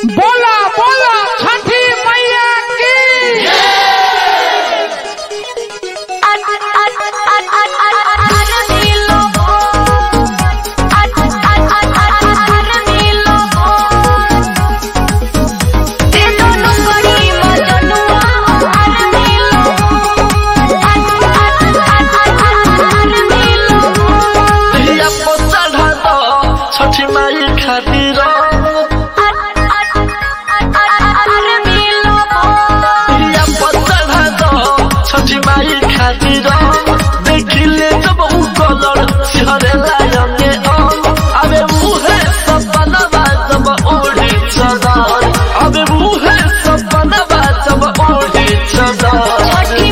बोला बोला छठी मैया की दिया पर चढ़ा दो छठी माई खातिर दिया पर चढ़ा दो छठी माई खातिर देखिले जब उ कलर सिहरे लायने अबे मुहे सब बनवा जब ओढ़ी चदर अबे मुहे सब बनवा जब ओढ़ी चदर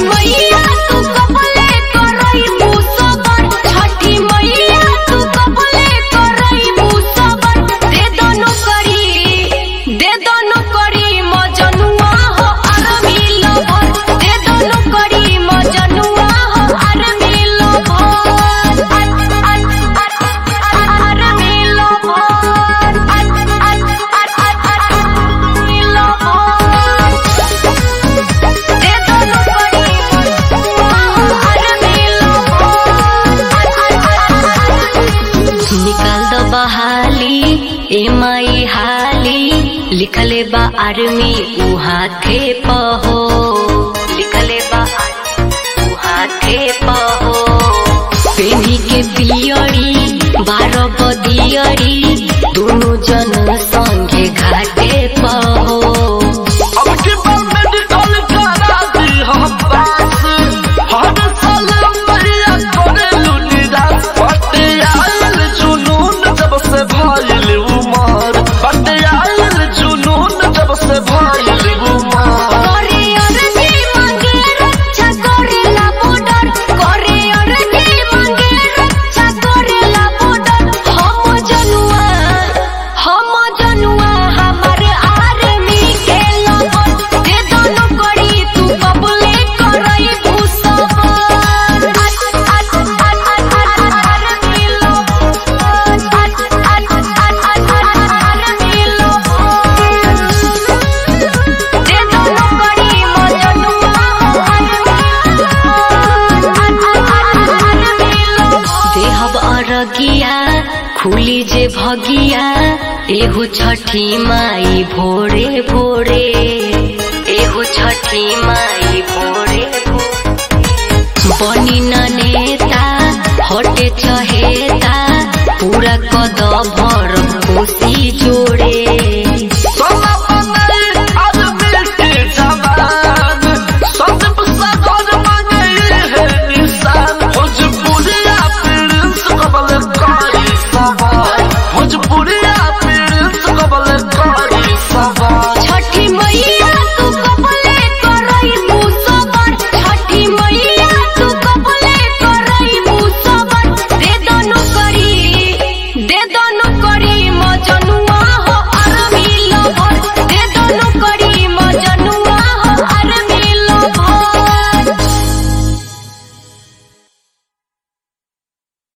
निकाल दो बहाली ए माई हाली लिखले बा आर्मी उ हाथे पहो लिखले बा उ हाथे पहो पेनी के पियरी बारह बदियरी दोनों जन संगे घाटे पहो अब की बार मेडिकल करा दी हम पास हर साल मैया करे लुनिदास बटे आयल जुनून जब से भइल उमर बटे आयल जुनून जब से भइल उमर देहब अरगिया खुली जे भगिया एहो छठी माई भोरे भोरे एहो छठी माई भोरे भोरे बनी न नेता हटे चहेता पूरा कद भर खुशी जोड़े